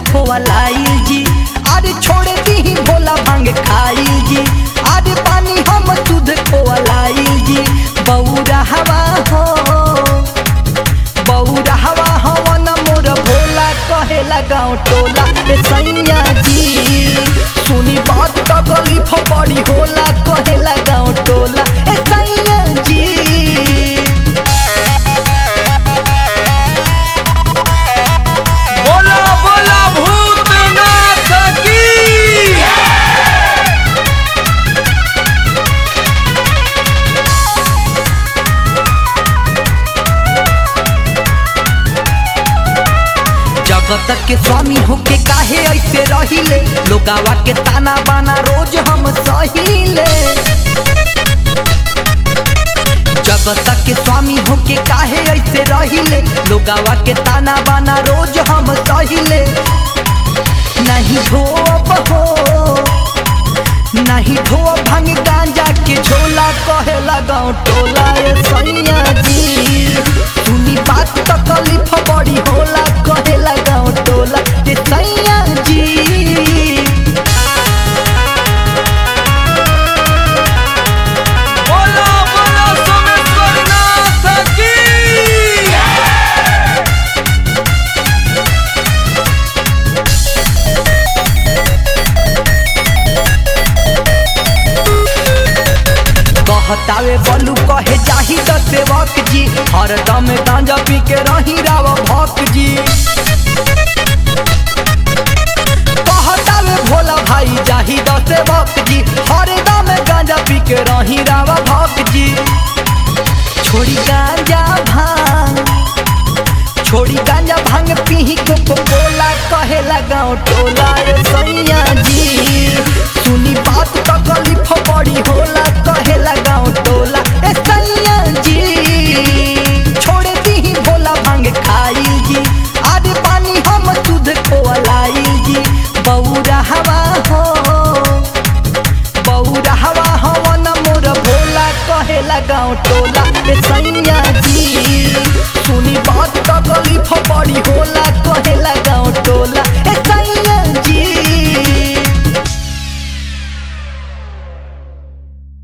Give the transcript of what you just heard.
खोलाइल जी अरे छोड़ दी भोला भांग खाइल जी अरे पानी हम दूध खोलाइल जी बौरा हवा हो बौरा हवा हवन मोर भोला कहेला गाँव टोला ए सैया जी सुनी बात तकलीफ बड़ी होला कहेला गाँव टोला ए सैया जी बोला बोला भूतनाथ की जगत के स्वामी होके काहे ऐसे रहिले लोगावा के ताना बाना रोज हम सहिले जगत के स्वामी होके काहे ऐसे रहिले लोगावा के ताना बाना रोज हम सहिले नहीं धोब हो नहीं धोब भांग गांजा के झोला कहे लगाओ टोला ए सैया जी सुनी बात तकलीफ बड़ी होला कहे लगाओ टोला ए सैया जी बोला बोला सोमेश्वरनाथ की कहतावे बलू कहे जाही त सेवक जी हरदम गांजा पी के रही राव भक जी कहतावे भोला भाई जाही त सेवक जी हरदम गांजा पी के रही राव भक जी छोड़ी गांजा भांग छोड़ी गांजा भांग पीही कोको कोला कहे लगाओ टोला